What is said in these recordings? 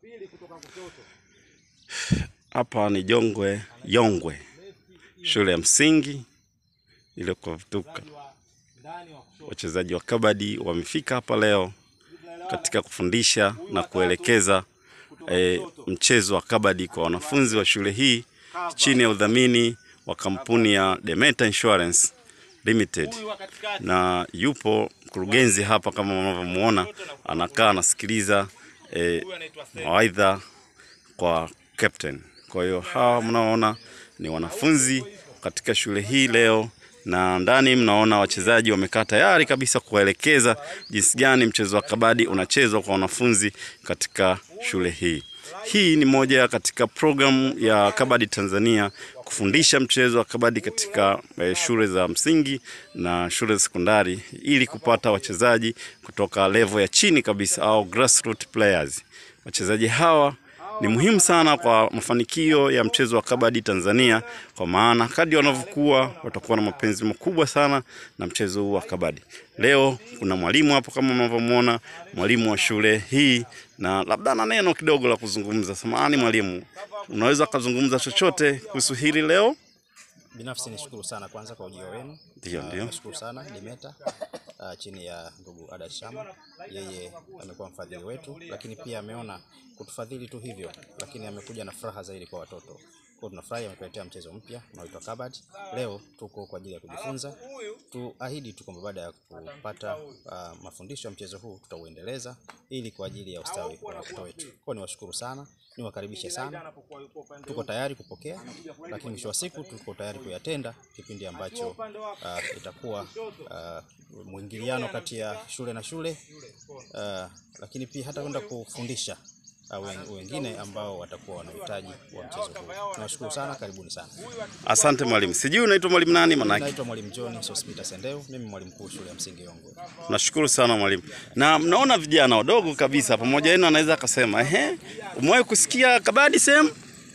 Hapa ni Jongwe Yongwe, shule ya msingi iliyoko Vituka. Wachezaji wa kabadi wamefika hapa leo katika kufundisha na kuelekeza e, mchezo wa kabadi kwa wanafunzi wa shule hii chini ya udhamini wa kampuni ya Demeta Insurance Limited, na yupo mkurugenzi hapa kama mnavyomuona, anakaa anasikiliza e, mawaidha kwa captain. Kwa hiyo hawa mnaoona ni wanafunzi katika shule hii leo, na ndani mnaona wachezaji wamekaa tayari kabisa kuwaelekeza jinsi gani mchezo wa kabadi unachezwa kwa wanafunzi katika shule hii. Hii ni moja katika programu ya Kabadi Tanzania kufundisha mchezo wa kabadi katika eh, shule za msingi na shule za sekondari ili kupata wachezaji kutoka level ya chini kabisa au grassroots players. Wachezaji hawa ni muhimu sana kwa mafanikio ya mchezo wa kabadi Tanzania, kwa maana kadri wanavyokuwa watakuwa na mapenzi makubwa sana na mchezo huu wa kabadi. Leo kuna mwalimu hapo kama mnavyomwona, mwalimu wa shule hii, na labda na neno kidogo la kuzungumza. Samahani mwalimu, unaweza kuzungumza chochote kuhusu hili leo? Binafsi nishukuru sana kwanza kwa ujio wenu. Ndio, Ah, ndio. Nashukuru sana Dimeta ah, chini ya ndugu Ada Shama, yeye amekuwa mfadhili wetu, lakini pia ameona kutufadhili tu hivyo, lakini amekuja na furaha zaidi kwa watoto. Kwa tunafurahi ametuletea mchezo mpya unaoitwa kabadi. Leo tuko kwa ajili ya kujifunza. Tuahidi tu kwamba baada ya kupata ah, mafundisho ya mchezo huu tutauendeleza ili kwa ajili ya ustawi wa watoto wetu. Kwa ni washukuru sana, niwakaribishe sana tuko tayari kupokea, lakini mwisho wa siku tuko tayari kuyatenda kipindi ambacho uh, itakuwa uh, mwingiliano kati ya shule na shule uh, lakini pia hata kwenda kufundisha uh, wen- wengine ambao watakuwa wana uhitaji wa mchezo huu. Tunawashukuru sana, karibuni sana. Asante mwalimu. Sijui unaitwa mwalimu nani manake? Naitwa Mwalimu John Sospita Sendeu, mimi mwalimu mkuu shule ya msingi Yongwe. Nashukuru sana mwalimu. Na mnaona vijana wadogo kabisa pamoja yenu, anaweza akasema ehe, umewahi kusikia kabadi sehemu?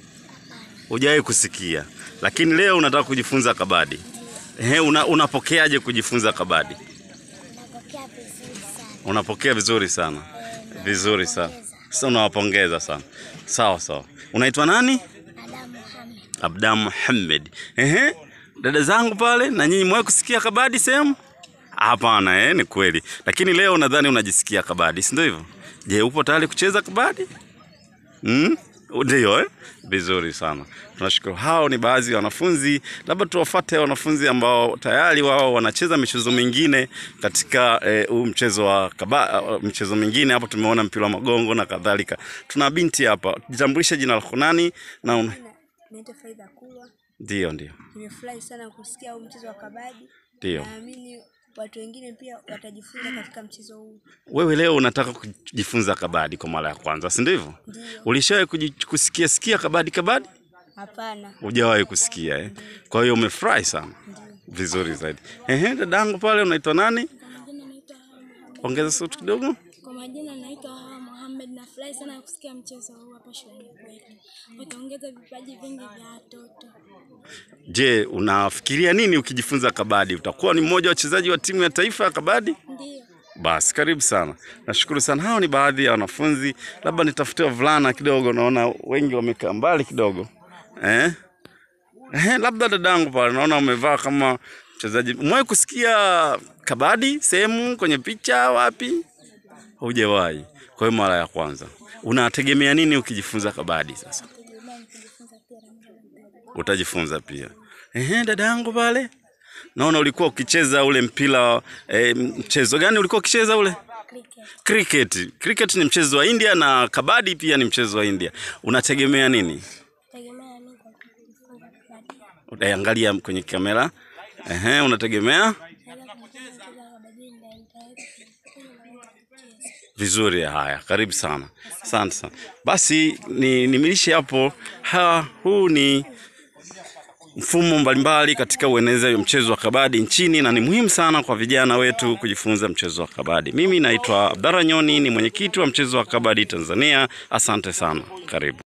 Hujawahi kusikia, lakini leo unataka kujifunza kabadi. Ehe, una, unapokeaje kujifunza kabadi? Napokea vizuri sana. Unapokea vizuri sana, vizuri sana. Sasa unawapongeza sana. Sawa sawa. Unaitwa nani? Adam Muhammad. Abda Muhammad. Ehe, dada zangu pale, na nyinyi mwahi kusikia kabadi sehemu? Hapana, eh, ni kweli. Lakini leo nadhani unajisikia kabadi, si ndio hivyo? Je, upo tayari kucheza kabadi? Mm? Ndio, eh? Vizuri sana. Tunashukuru. Hao ni baadhi ya wanafunzi, labda tuwafate wanafunzi ambao tayari wao wanacheza michezo mingine katika eh, huu mchezo wa kaba, uh, mchezo mingine hapo tumeona mpira wa magongo na kadhalika. Tuna binti hapa. Jitambulishe jina lako nani na una... Naitwa Faida Kulwa. Ndio, ndio. Nimefurahi sana kusikia huu mchezo wa kabadi. Ndio. Naamini watu wengine pia watajifunza katika mchezo huu. Wewe leo unataka kujifunza kabadi kwa mara ya kwanza, si ndivyo? Ndio. Ulishawahi kuji- kusikia sikia kabadi kabadi? Hapana. Hujawahi kusikia eh? Kwa hiyo umefurahi sana. Vizuri zaidi. Ehe, dadangu pale unaitwa nani? Majina naitwa Hawa Muhammad. Ongeza sauti kidogo. Kwa majina naitwa Hawa Muhammad. Nafurahi sana kusikia mchezo huu hapa shuleni kwetu. Wataongeza vipaji vingi vya watoto. Je, unafikiria nini ukijifunza kabadi? Utakuwa ni mmoja wa wachezaji wa timu ya taifa ya kabadi? Ndio. Basi karibu sana, nashukuru sana. Hao ni baadhi ya wanafunzi, labda nitafutie wavulana kidogo, naona wengi wamekaa mbali kidogo eh? Eh, labda dadangu pale naona umevaa kama mchezaji. Umewahi kusikia kabadi sehemu kwenye picha wapi? Hujawahi. Kwa hiyo mara ya kwanza. Unategemea nini ukijifunza kabadi sasa? Utajifunza pia. Ehe, dadangu pale naona ulikuwa ukicheza ule mpira eh, mchezo gani ulikuwa ukicheza ule? Cricket. Cricket. Cricket ni mchezo wa India na kabadi pia ni mchezo wa India. Unategemea nini? Tegemea nini kwa kujifunza kabadi? Utaangalia kwenye kamera. Ehe, unategemea Naweza kujifunza mchezo wa kabadi na nitaweza kufanya na kucheza. vizuri. Haya, karibu sana, asante sana. Basi ni nimilishe hapo. Ha, huu ni mfumo mbalimbali katika uenezaji wa mchezo wa kabadi nchini, na ni muhimu sana kwa vijana wetu kujifunza mchezo wa kabadi. Mimi naitwa Abdalla Nyoni, ni mwenyekiti wa mchezo wa kabadi Tanzania. Asante sana, karibu.